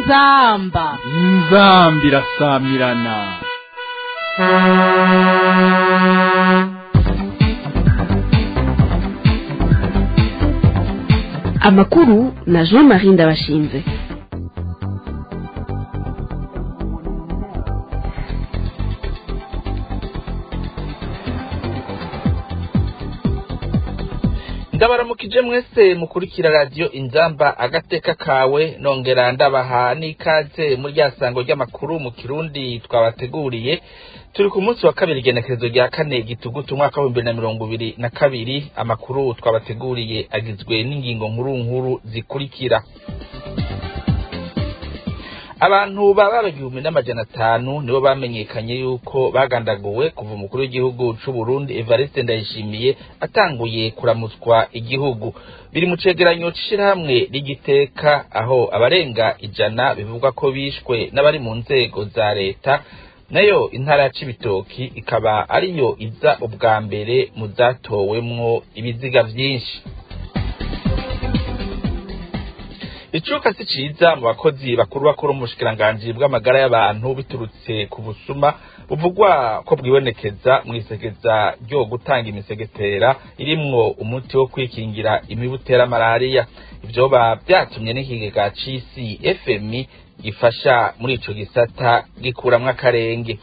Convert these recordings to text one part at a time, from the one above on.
inzamba inzambi irasamirana amakuru na jean marie ndabashinze ndabaramukije mwese mukurikira radiyo inzamba agateka kawe nongera ndabaha n'ikaze muri rya sango ry'amakuru mu kirundi twabateguriye turi ku munsi wa kabiri igenekerezo rya kane gitugutu umwaka w'ibihumbi bibiri na mirongo ibiri na kabiri amakuru twabateguriye agizwe n'ingingo nkuru nkuru zikurikira abantu baba igihumbi n'amajana atanu nibo bamenyekanye yuko bagandaguwe kuva umukuru w'igihugu c'u Burundi Evariste Ndayishimiye atanguye kuramutswa igihugu biri mu cegeranyo c'ishirahamwe ry'igiteka aho abarenga ijana bivugwa ko bishwe n'abari mu nzego za leta nayo intara ya Cibitoki ikaba ariyo iza ubwa mbere mu zatowemwo ibiziga vyinshi icuka si ciza mu bakozi bakuru bakuru mu bushikiranganji bw'amagara y'abantu biturutse ku busuma buvugwa ko bwibonekeza mw'isekeza ryo gutanga imisegetera irimwo umuti wo kwikingira imibu utera malariya ivyoba vyatumye n'ikigega c'isi fmi gifasha muri ico gisata gikuramwo akarenge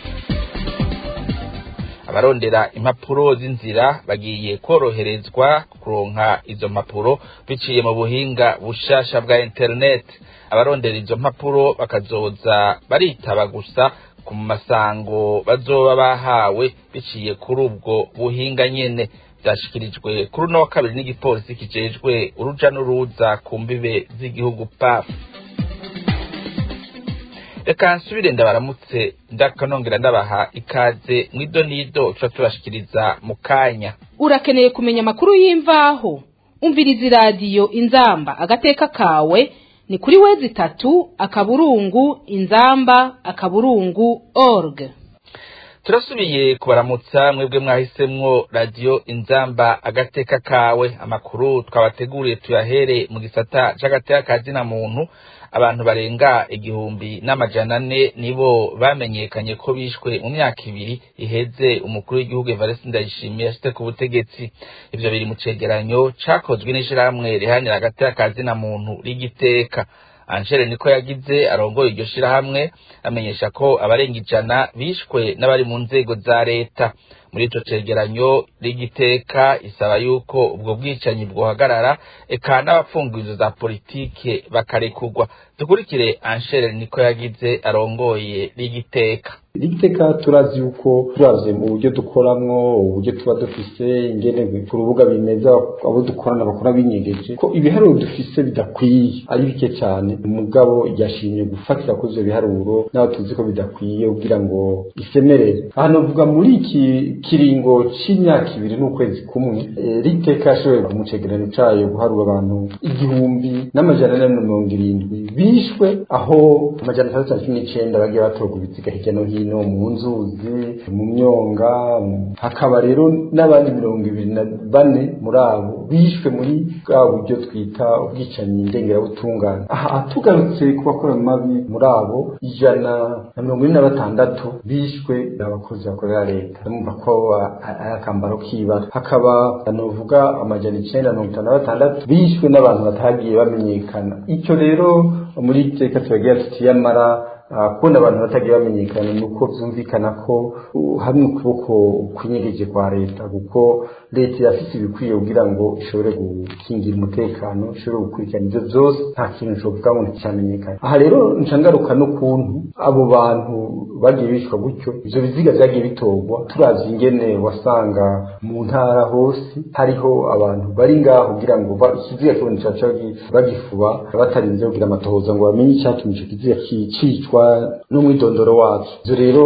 abarondera impapuro z'inzira bagiye koroherezwa kuronka izo mpapuro biciye mu buhinga bushasha bwa internet abarondera izo mpapuro bakazoza baritaba gusa ku masango bazoba bahawe biciye kuri ubwo buhinga nyene vyashikirijwe kuri uno wa kabiri n'igipolisi kijejwe uruja n'uruza ku mbibe z'igihugu paf reka nsubire ndabaramutse ndakanongera ndabaha ikaze mwido nido tuba tubashikiriza mu kanya urakeneye kumenya amakuru y'imvaho umviriza iradiyo inzamba agateka kawe ni kuri wezi itatu akaburungu inzamba akaburungu org turasubiye kubaramutsa mwebwe mwahisemwo radiyo inzamba agateka kawe amakuru twabateguriye tuyahere mu gisata c'agateka kazina muntu abantu barenga igihumbi n'amajana ane nibo bamenyekanye ko bishwe mu myaka ibiri iheze umukuru w'igihugu Evariste Ndayishimiye yashyize ku butegetsi ivyo biri mu cegeranyo cakozwe n'ishirahamwe rihanira agateka kazina muntu rigiteka Angele niko yagize arongoye iryo shirahamwe amenyesha ko abarenga ijana bishwe n'abari mu nzego za leta muri ico cegeranyo rigiteka isaba yuko ubwo bwicanyi bwohagarara eka n'abapfungizo za politike bakarekurwa dukurikire Angele niko yagize arongoye rigiteka rigiteka turazi yuko turavye mu buryo dukoramwo uburyo tuba dufise ingene ku rubuga bimeza abo dukorana bakora binyegeje ko ibiharuro dufise bidakwiye ari bike cyane umugabo yashimye gufatira kuri ivyo biharuro naho tuzi ko bidakwiye kugira ngo isemerere aha novuga muri iki kiringo c'imyaka ibiri n'ukwezi kumwe e, rigiteka yashoboye mu cegeranyo cayo guharura abantu igihumbi n'amajana ane na mirongo irindwi bishwe aho amajana atandatu na cumi n'icenda bagiye batorwa ibiziga hirya no hino hino mu nzuzi mu myonga hakaba rero n'abandi mirongo ibiri na bane muri abo bishwe muri bwa buryo twita ubwicanyi ndengerabutungane aha tugarutse ku bakora mabi muri abo ijana na mirongo ine na batandatu bishwe abakozi bakorera leta mumva ko ari akambaro k'ibara hakaba novuga amajana icenda mirongo itanu na batandatu bishwe n'abantu batagiye bamenyekana icyo rero muri iteka turagira tuti yamara kubona abantu batagiye bamenyekana ni uko byumvikana ko hari ukuboko kwinyegeje kwa leta kuko leta irafite ibikwiye kugira ngo ishobore gukingira umutekano ishobore gukurikirana ibyo byose nta kintu nshobora ngo nticyamenyekane aha rero nshangaruka n'ukuntu abo bantu bagiye bicwa gutyo ivyo biziga vyagiye bitorwa turavye ingene wasanga mu ntara hose hariho abantu bari ngaho kugira ngo ikiziga kiboneka caca bagifuba batarinze kugira amatohoza ngo bamenye icyatumye ico kiziga cicwa n'umwidondoro wacu ivyo rero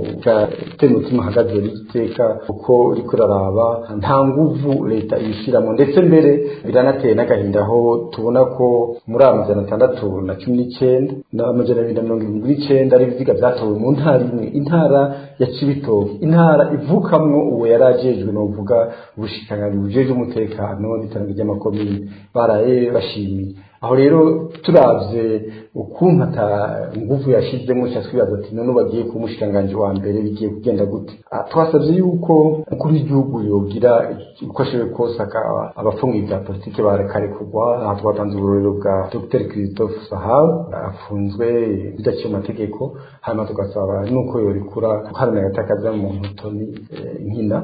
gatera umutima hagaze rigiteka kuko riko raraba nta nguvu leta ibishiramo ndetse mbere biranateye n'agahinda aho tubona ko muri amajana atandatu na cumi n'icenda n'amajana abiri na mirongo irindwi n'icenda ari ibiziga vyatowe mu ntara imwe intara ya cibitoke intara ivukamwo uwo yari ajejwe novuga ubushikiranganji bujejwe umutekano n'iterambere ry'amakomine baraye bashimiye aho rero turavye ukuntu ata nguvu yashizemo cya twibaza ati none bagiye ku mushikiranganji wa mbere bigiye kugenda gute Ah, twasavye yuko umukuru w'igihugu yogira uko ashoboye kose aka- abafungiye bya politike barekarekurwa aha twatanze uburorero bwa dr christophe sahab afunzwe bidaciye amategeko hanyuma tugasaba nuko yorikura guharanira agatakaza muntu toni eh, nkina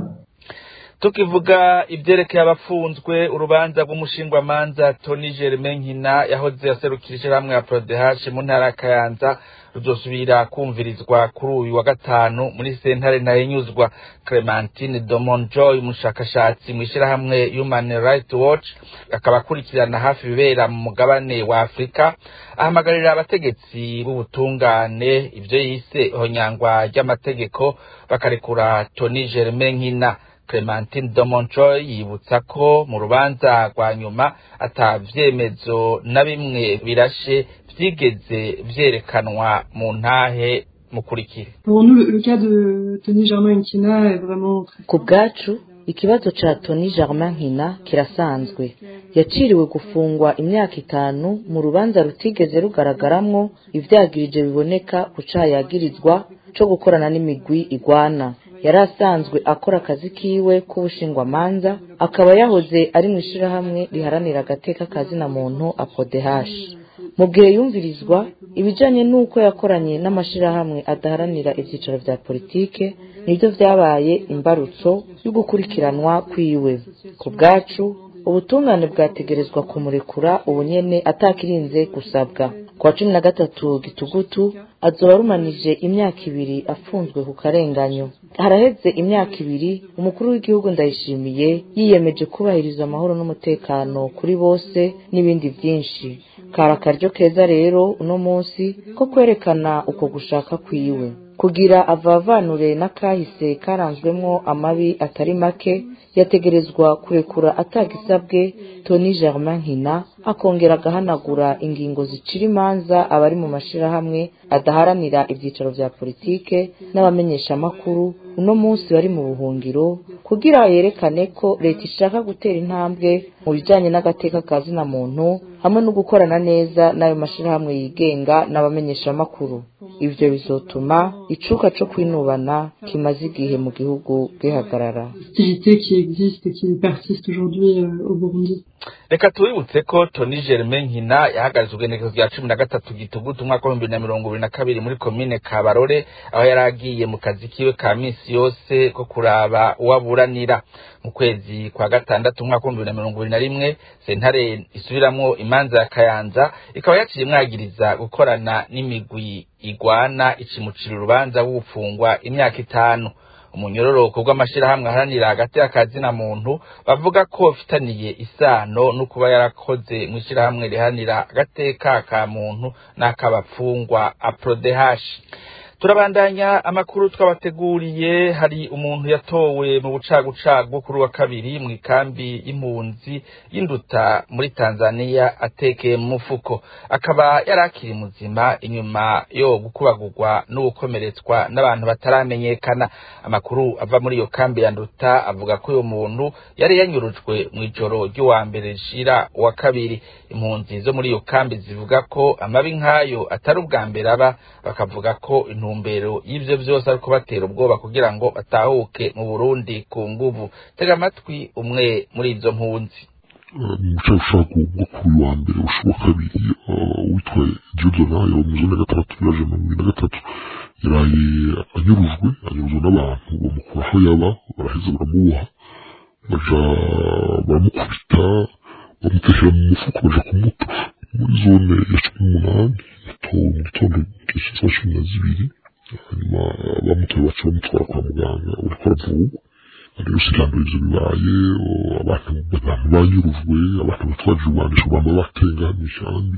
tukivuga ibyerekeye abafunzwe urubanza rw'umushingwamanza toni germain nkina yahoze aserukira ishyirahamwe ya prodehash mu ntara ya kayanza ruzosubira kumvirizwa kuri uyu wa gatanu muri sentare ntahinyuzwa clementine domonjoy umushakashatsi mu ishyirahamwe human rights watch akaba akurikirana hafi ibibera mu mugabane wa afurika ahamagarira abategetsi b'ubutungane ibyo yise ihonyangwa ry'amategeko bakarekura toni germain nkina Clementine Domonchoy yibutsa ko mu rubanza rwa nyuma ata vyemezo na bimwe birashe vyigeze vyerekanwa mu ntahe mukurikire Pour nous, le, le cas de Tony Germain Nkina est vraiment très ku bwacu ikibazo ca toni germain nkina kirasanzwe yaciriwe gufungwa imyaka itanu mu rubanza rutigeze rugaragaramwo ivyagirije biboneka ku caha yagirizwa co gukorana n'imigwi igwana yari asanzwe akora akazi kiwe k'ubushingwamanza akaba yahoze ari mu ishirahamwe riharanira agateka kazina muntu apodehashi mu gihe yumvirizwa ibijanye n'uko yakoranye n'amashirahamwe adaharanira ivyicaro vya politike nibyo vyabaye imbarutso yo gukurikiranwa kwiwe ku bwacu ubutungane bwategerezwa kumurekura ubunyene atakirinze gusabwa ku wa cumi na gatatu gitugutu azoba arumanije imyaka ibiri afunzwe ku karenganyo haraheze imyaka ibiri umukuru w'igihugu ndayishimiye yiyemeje kubahiriza amahoro n'umutekano kuri bose n'ibindi byinshi kari akaryo keza rero uno munsi ko kwerekana uko gushaka kwiwe kugira avavanure n'akahise karanzwemwo amabi atari make yategerezwa kurekura atagisabwe toni germain nkina akongera agahanagura ingingo zicira imanza abari mu mashirahamwe adaharanira ivyicaro vya politike n'abamenyeshamakuru uno munsi bari mu buhungiro kugira yerekane ko leta ishaka gutera intambwe mu bijanye n'agateka ka zina muntu hamwe no gukorana neza n'ayo mashirahamwe yigenga n'abamenyeshamakuru ivyo bizotuma icuka co kwinubana kimaze igihe mu gihugu gihagarara hostilité qui existe et qui persiste aujourd'hui euh, au Burundi. reka tubibutse ko toni germain nkina yahagaze ugenekezo rya cumi na gatatu gitugutu umwaka w'ibihumbi bibiri na mirongo ibiri na kabiri muri komine kabarore aho yari agiye mu kazi kiwe ka minsi yose ko kuraba uwaburanira mu kwezi kwa gatandatu umwaka w'ibihumbi bibiri na mirongo ibiri na rimwe sentare isubiramwo imanza ya kayanza ikaba yaciye imwagiriza gukorana n'imigwi igwana ikimucira urubanza w'ufungwa imyaka itanu umunyororoko bw'amashirahamwe aharanira hagati y'akazina muntu bavuga ko bafitaniye isano no kuba yarakoze mu ishirahamwe riharanira agateka ka muntu n'ak'abapfungwa aprodehashi turabandanya amakuru twabateguriye hari umuntu yatowe mu bucagucagu kuri wa kabiri mu ikambi y'impunzi y'induta muri tanzania atekeye mu mufuko akaba yari akiri muzima inyuma yo gukubagurwa n'ugukomeretswa n'abantu bataramenyekana amakuru ava muri iyo kambi ya nduta avuga ko uyu muntu yari yanyurujwe mu ijoro ry'uwa mbere rishira uwa kabiri impunzi zo muri iyo kambi zivuga ko amabi nk'ayo atari ubwa mbere aba bakavuga ko intumbero y'ivyo vyose ari kubatera ubwoba kugira ngo batahuke mu burundi ku nguvu tega amatwi umwe muri izo mpunzi umucagucagu bwo kuri uyu wa mbere ushoboka kabiri witwa diodona yaba mu zone ya gatandatu yaje mu bibiri na gatatu yaraye anyurujwe anyurujwe n'abantu bamukura aho yaba baraheza baramuboha baja baramukubita bamutekera mu mufuko baja kumuta muri zone ya cumi n'umunani yatowe mu gitondo cy'isaha cumi na zibiri hanyuma bamutoye baca bamutwara kwa muganga uriko aravurwa rero sigambo ivyo bibaye abantu abantu banyurujwe abantu batwaje urwanisho bamba batenga mw'ishambi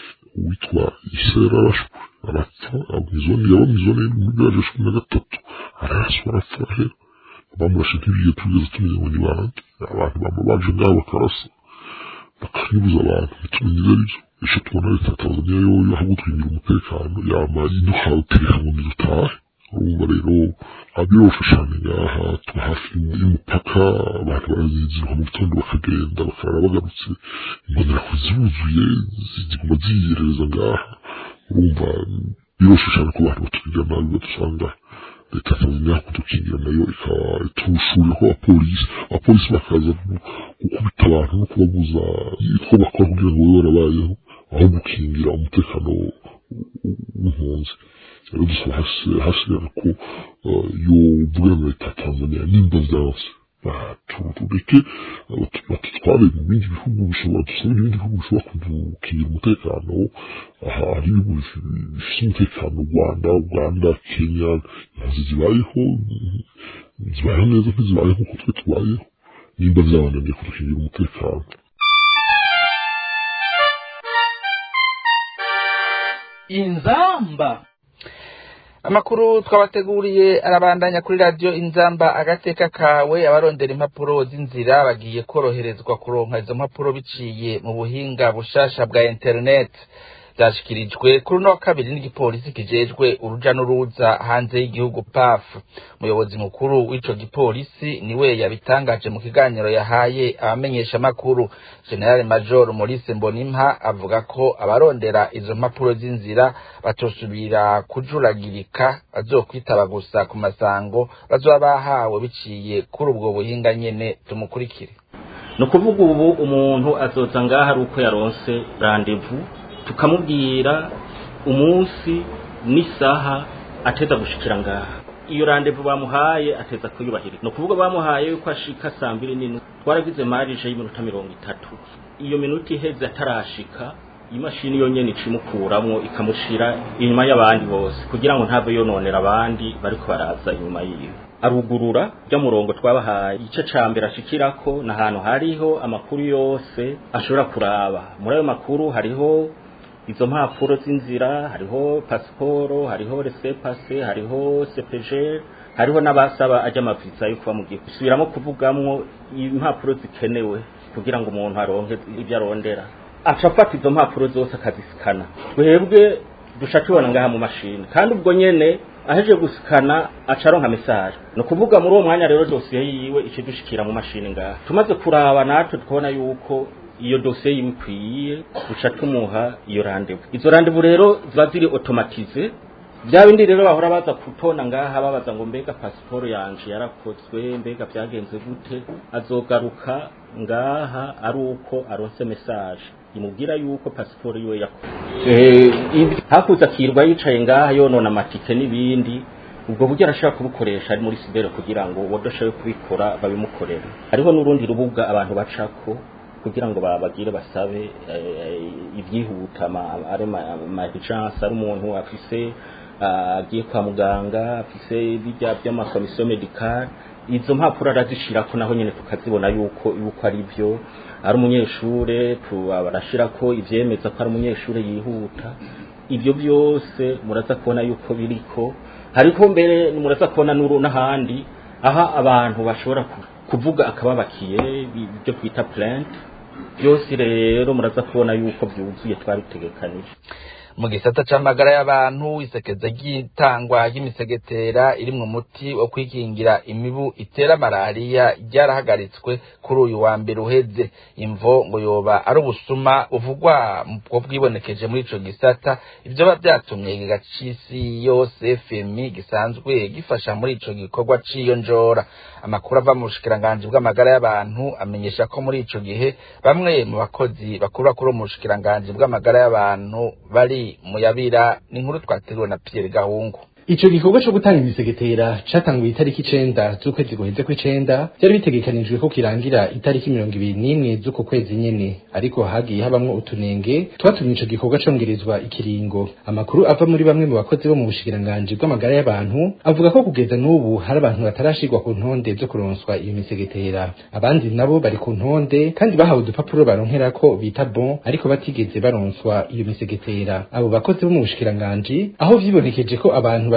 uwitwa isera arashwe arapfa mw'izone yaba mw'izone muri village cumi na gatatu araraswa arapfa arahera bamurashe ntibigeze tugeze tumenya ngo ni bande abantu bamba baje ngaho bakarasa bakanyuruza abantu ntitumenye ivyo arivyo ejo tubona leta ya tanzania yoyo aho gutwingira umutekano yama iduhawe utereka ngo nidutahe urumva rero abiroshe cyane ngaha tuba hafi y'umupaka abantu barazinjira mu gitondo bakagenda bakarara bagarutse imbonera ziruzuye ziguma ziyerereza ngaha urumva biroshe cyane ko abantu batugirira nabi badusanga leta ikamenya kudukingira nayo ikaba itushuriyeho abapolisi abapolisi bakaza gukubita abantu no kubabuza itwo bakora kugira ngo babe barabayeho aho gukingira umutekano w'impunzi rero dusaba hasigara ko yovuga na leta ya tanzania nimba vyanse tureke batutware mu bindi bihugu bishobora dusabe ibindi bihugu bishobora kudukingira umutekano aha hari ibihugu bifite umutekano u rwanda uganda kenya impunzi zibayeho zibayeho neza ntizibayeho nk'uko twe tubayeho nimba vyabananiye kudukingira umutekano inzamba amakuru twabateguriye arabandanya kuri radiyo inzamba agateka kawe abarondera impapuro z'inzira bagiye koroherezwa kuronka izo mpapuro biciye mu buhinga bushasha bwa interineti byashyikirijwe kuri uno wa kabiri n'igipolisi kijejwe uruja n'uruza hanze y'igihugu pafu umuyobozi mukuru w'ico gipolisi niwe yabitangaje mu kiganiro yahaye abamenyeshamakuru generale major maurice mbonimpa avuga ko abarondera izo mpapuro z'inzira batosubira kujuragirika bazokwitaba gusa ku masango bazoba bahawe biciye kuri ubwo buhinga nyene tumukurikire ni ukuvuga ubu umuntu azoza ngaha ari uko yaronse randevu tukamubwira umunsi n'isaha ateza gushikira ngaha iyo randevu bamuhaye ateza kuyubahiriza ni ukuvuga bamuhaye yuko ashika saa mbiri n'inu twaragize marije y'iminota mirongo itatu iyo minota iheze atarashika imashini yonyene icimukuramwo ikamushira inyuma y'abandi bose kugira ngo ntave yononera abandi bariko baraza inyuma yiwe arugurura rya murongo twabahaye igice ca mbere ashikirako ni ahantu hariho amakuru yose ashobora kuraba muri ayo makuru hariho izo mpapuro z'inzira hariho pasiporo hariho resepase hariho sepeje hariho n'abasaba ajya amaviza yo kuba mu gihe gusubiramo kuvugamwo impapuro zikenewe kugira ngo umuntu aronke ibyo arondera aca afata izo mpapuro zose akazisikana twebwe duca tubona ngaha mu mashini kandi ubwo nyene aheje gusikana aca aronka mesaje ni ukuvuga muri uwo mwanya rero dosiye yiwe ica dushikira mu mashini ngaha tumaze kuraba natwe tukabona yuko iyo dosiye yiwe ikwiye duca tumuha iyo randevu izo randevu rero ziba ziri otomatize bya bindi rero bahora baza kutona ngaha babaza ngo mbega pasiporo yanje yarakozwe mbega byagenze gute azogaruka ngaha ari uko aronse mesaje imubwira yuko pasiporo yiwe yakozwe hakuze akirwa yicaye ngaha yonona amatike n'ibindi ubwo buryo arashobora kubukoresha ari muri sibere kugira ngo uwadashoboye kubikora babimukorere hariho n'urundi rubuga abantu bacako kugira ngo babagire basabe ibyihuta ari amajansi ari umuntu afise agiye kwa muganga afise bijya by'amakomisiyo medikari izo mpapuro arazishirako naho nyine tukazibona yuko yuko ari byo ari umunyeshure barashirako ivyemeza ko ari umunyeshure yihuta ibyo byose muraza kubona yuko biriko hariko mbere muraza kubona n'ahandi aha abantu bashobora kuvuga akababakiye ibyo twita plainte byose rero muraza kubona yuko byuzuye twabitegekanije mu gisata c'amagara y'abantu isekeza ry'itangwa ry'imisegetera iri mu muti wo kwikingira imibu itera malariya ryarahagaritswe kuri uyu wa mbere uheze imvo ngo yoba ari ubusuma buvugwa bwo bwibonekeje muri ico gisata ivyo biba vyatumye igiga c'isi yose fmi gisanzwe gifasha muri ico gikorwa c'iyo njora amakuru ava mu bushikiranganji bw'amagara y'abantu amenyesha ko muri ico gihe bamwe mu bakozi bakuru bakuru mu bushikiranganji bw'amagara y'abantu bari muyabira ni inkuru twateguwe na Pierre Gahungu Ico gikorwa co gutanga imisegetera catanguye itariki icenda z'ukwezi guheze kw'icenda vyari bitegekanijwe ko kirangira itariki mirongo ibiri n'imwe z'uko kwezi nyene ariko hagiye habamwo utunenge twatumye ico gikorwa congerezwa ikiringo amakuru ava muri bamwe mu bakozi bo mu bushikiranganji bw'amagara y'abantu avuga ko kugeza n'ubu hari abantu batarashirwa ku ntonde zo kuronswa iyo misegetera abandi nabo bari ku ntonde kandi bahawe udupapuro baronkerako bita bon ariko batigeze baronswa iyo misegetera abo bakozi bo mu bushikiranganji aho vyibonekeje ko abantu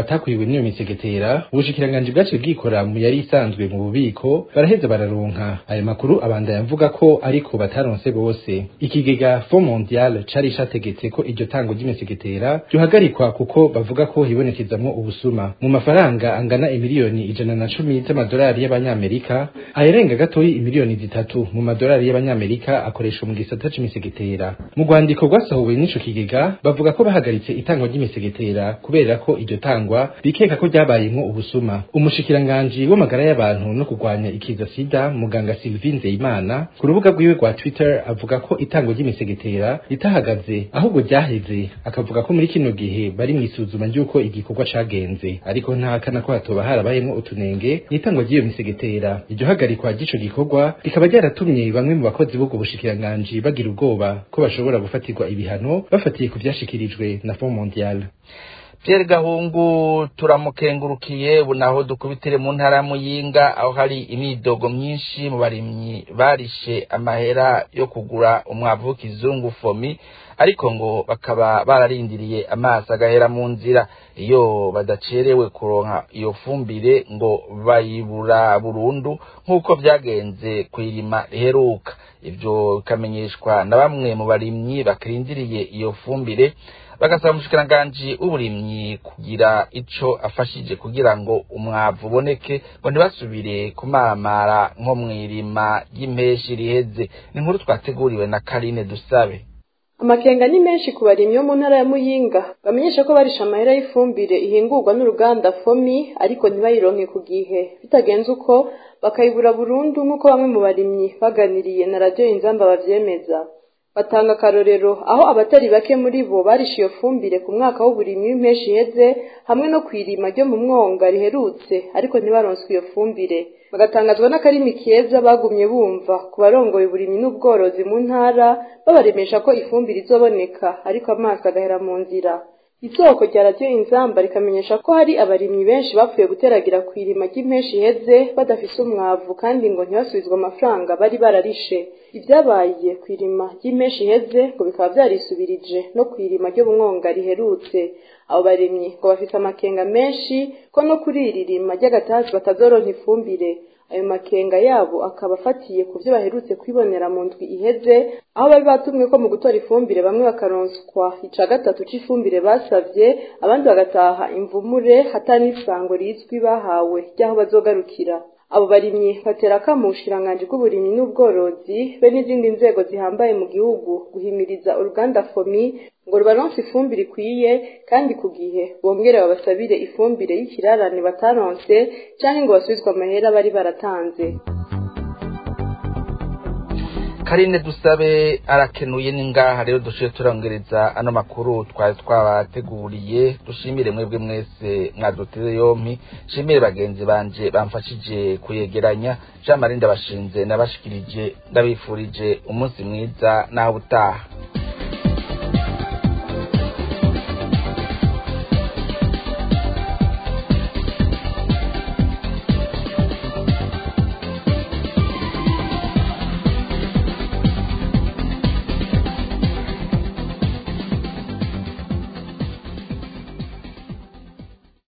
batakwiwe n'iyo misegetera ubushikiranganji bwaciye bwikora mu yari isanzwe mu bubiko baraheza bararonka ayo makuru abandanya avuga ko ariko bataronse bose ikigega fond mondial cari categetse ko iryo tango ry'imisegetera ryohagarikwa kuko bavuga ko hibonekezamwo ubusuma mu mafaranga angana imiliyoni ijana na cumi z'amadolari y'abanyamerika ayarenga gatoyi imiliyoni zitatu mu madolari y'abanyamerika akoreshwa mu gisata c'imisegetera mu rwandiko rwasohowe n'ico kigega bavuga ko bahagaritse itangwa ry'imisegetera kubera ko iryo tangwa bikeka ko ryabayemwo ubusuma umushikiranganji w'amagara y'abantu no kurwanya ikiza sida muganga Sylvie Nzeyimana ku rubuga rwiwe rwa Twitter avuga ko itangwa ry'imisegetera ritahagaze ahubwo ryaheze akavuga ko muri kino gihe bari mu isuzuma ry'uko igikorwa cagenze ariko ntahakana ko hatoba harabayemwo utunenge n'itangwa ry'iyo misegetera iryo hagarikwa ry'ico gikorwa rikaba ryaratumye bamwe mu bakozi b'ubwo bushikiranganji bagira ubwoba ko bashobora gufatirwa ibihano bafatiye ku vyashikirijwe na Fond Mondial Pierre Gahungu turamukengurukiye ubu naho dukubitire mu ntara ya Muyinga aho hari imidogo myinshi mu barimyi barishe amahera yo kugura umwavu w'ikizungu fomi ariko ngo bakaba bararindiriye amazi agahera mu nzira iyo badacerewe kuronka iyo fumbire ngo bayibura burundu nk'uko byagenze ku irima riheruka ibyo bikamenyeshwa na bamwe mu barimyi bakirindiriye iyo fumbire bagasaba umushikiranganji w'uburimyi kugira ico afashije kugira ngo umwavu uboneke ngo ntibasubire kumamara nko mw'irima ry'impeshi riheze ni inkuru twateguriwe na Karine Dusabe amakenga ni menshi ku barimyi bo mu ntara ya muyinga bamenyesha ko barisha amahera y'ifumbire ihingurwa n'uruganda fomi ariko ntibayironke ku gihe bitagenze uko bakayibura burundu nk'uko bamwe mu barimyi baganiriye na radiyo inzamba bavyemeza batanga akarorero aho abatari bake muri bo barisha iyo fumbire ku mwaka w'uburimyi w'impeshi iheze hamwe no kw'irima ryo mu mwonga riherutse ariko ntibaronswe iyo fumbire bagatangazwa n'akarimi keza bagumye bumva ku barongoye uburimyi n'ubworozi mu ntara babaremesha ko ifumbire izoboneka ariko amazi agahera mu nzira isoko rya radiyo inzamba rikamenyesha ko hari abarimyi benshi bapfuye guteragira ku irima ry'impeshi iheze badafise umwavu kandi ngo ntibasubizwe amafaranga bari bararishe ibyabaye ku irima ry'impeshi iheze ngo bikaba byarisubirije no ku irima ryo mu mwonga riherutse abo barimyi ngo bafite amakenga menshi ko no kuri iri rima ry'agatasi batazoronka ifumbire ayo makenga yabo akaba afatiye ku byo baherutse kwibonera mu ndwi iheze aho bari batumwe ko mu gutora ifumbire bamwe bakaronswa ica gatatu c'ifumbire basavye abandi bagataha imvumure hatari n'isango rizwi bahawe ry'aho bazogarukira abo barimyi batera akamu ubushikiranganji bw'uburimyi n'ubworozi be n'izindi nzego zihambaye mu gihugu guhimiriza uruganda fomi ngo rubaronse ifumbire ikwiye kandi ku gihe bongere babasabire ifumbire y'ikirarane bataronse canke ngo basubizwe amahera bari baratanze Karine dusabe arakenuye ningaha rero dushiye turongereza ano makuru twari twabateguriye dushimire mwebwe mwese mwaduteze yompi shimire bagenzi banje bamfashije kuyegeranya Jean Marie ndabashinze nabashikirije ndabifurije umunsi mwiza naho utaha